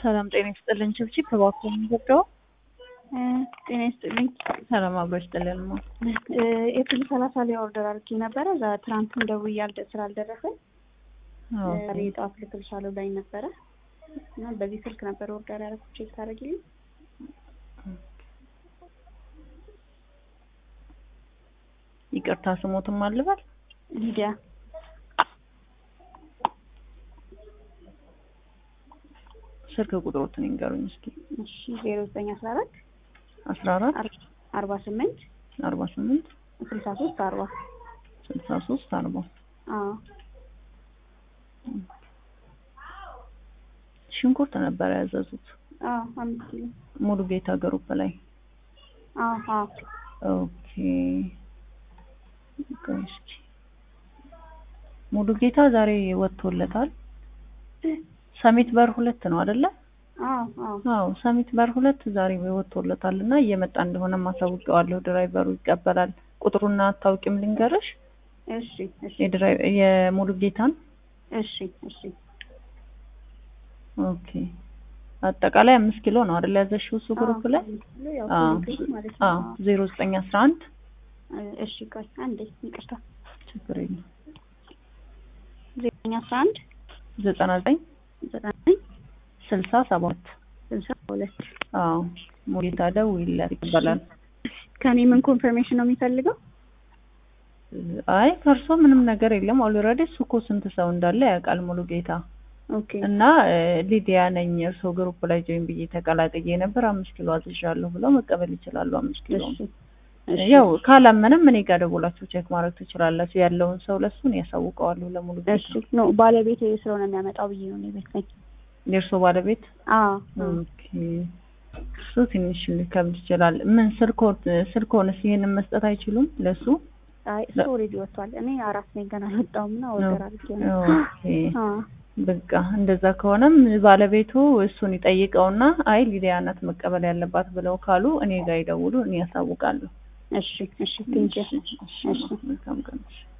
ሰላም ጤና ይስጥልኝ። ችብችብ እባክዎ የሚገባው ጤና ይስጥልኝ። ሰላም አብሮ ይስጥልን። ማ ኤፕሪል ሰላሳ ላይ ኦርደር አድርጌ ነበረ። እዛ ትናንትም ደውዬ አልደ- ስላልደረሰኝ ዛሬ የጠዋት ልክልሻለሁ ላይ ነበረ እና በዚህ ስልክ ነበር ኦርደር ያደረኩት። ቼክ ታደርጊልኝ? ይቅርታ ስሞትም አልበል ሊዲያ ስልክ ቁጥሮትን ይንገሩኝ እስኪ። እሺ ዜሮ ዘጠኝ አስራ አራት አስራ አራት አርባ ስምንት አርባ ስምንት ስልሳ ሶስት አርባ ስልሳ ሶስት አርባ አዎ ሽንኩርት ነበር ያዘዙት አዎ አምስት ኪሎ ሙሉ ጌታ ግሩፕ ላይ አዎ አዎ ኦኬ ቆይ እስኪ ሙሉ ጌታ ዛሬ ወጥቶለታል። ሰሚት በር ሁለት ነው አይደለ? አዎ አዎ አዎ ሰሚት በር ሁለት ዛሬ ወጥቶለታል እና እየመጣ እንደሆነ ማሳውቀዋለሁ። ድራይቨሩ ይቀበላል። ቁጥሩና አታውቂም ልንገርሽ? እሺ እሺ የድራይ የሙሉ ጌታን እሺ እሺ ኦኬ አጠቃላይ አምስት ኪሎ ነው አይደል ያዘሽው እሱ ግሩፕ ላይ? አምስት ኪሎ ያው አዎ ስምንት ኪሎ ማለት አዎ ነው። ዜሮ ዘጠኝ አስራ አንድ እሺ ቆይ አንዴ ይቅርታ ችግር የለም ዘጠኝ አስራ አንድ ዘጠና ዘጠኝ ዘጠኝ ስልሳ ሰባት ስልሳ ሁለት አዎ ሙሉጌታ ደውይለት ይቀበላል። ከኔ ምን ኮንፈርሜሽን ነው የሚፈልገው? አይ ከእርሶ ምንም ነገር የለም። ኦልሬዲ እሱ እኮ ስንት ሰው እንዳለ ያውቃል ሙሉ ጌታ ኦኬ እና እ፣ ሊዲያ ነኝ እርሶ ግሩፕ ላይ ጆይን ብዬ ተቀላቅዬ ነበር አምስት ኪሎ አዝዣለሁ ብለው መቀበል ይችላሉ። አምስት ኪሎ እሺ እሺ ያው ካላመንም እኔ ጋር ደውላችሁ ቼክ ማድረግ ትችላላችሁ። ያለውን ሰው ለሱን ያሳውቀዋለሁ ለሙሉ እሺ ጌታ። ኖ ባለቤቴ ስለሆነ የሚያመጣው ብዬ ነው እኔ ቤት ነኝ። የእርሶ ባለቤት አዎ ኦኬ። እሱ ትንሽ ሊከብድ ይችላል። ምን ስልኮት ስልኮንስ ይሄንን መስጠት አይችሉም ለሱ? አይ እሱ ኦልሬዲ ወጥቷል። እኔ አራት ነኝ ገና አልወጣሁም እና ኦርደር አድርጌ ነው። ኦኬ አዎ በቃ እንደዛ ከሆነም ባለቤቱ እሱን ይጠይቀውና አይ ሊዲያ ናት መቀበል ያለባት ብለው ካሉ እኔ ጋር ይደውሉ፣ እኔ ያሳውቃለሁ። እሺ እሺ ቴንኪው እሺ፣ መልካም ቀን።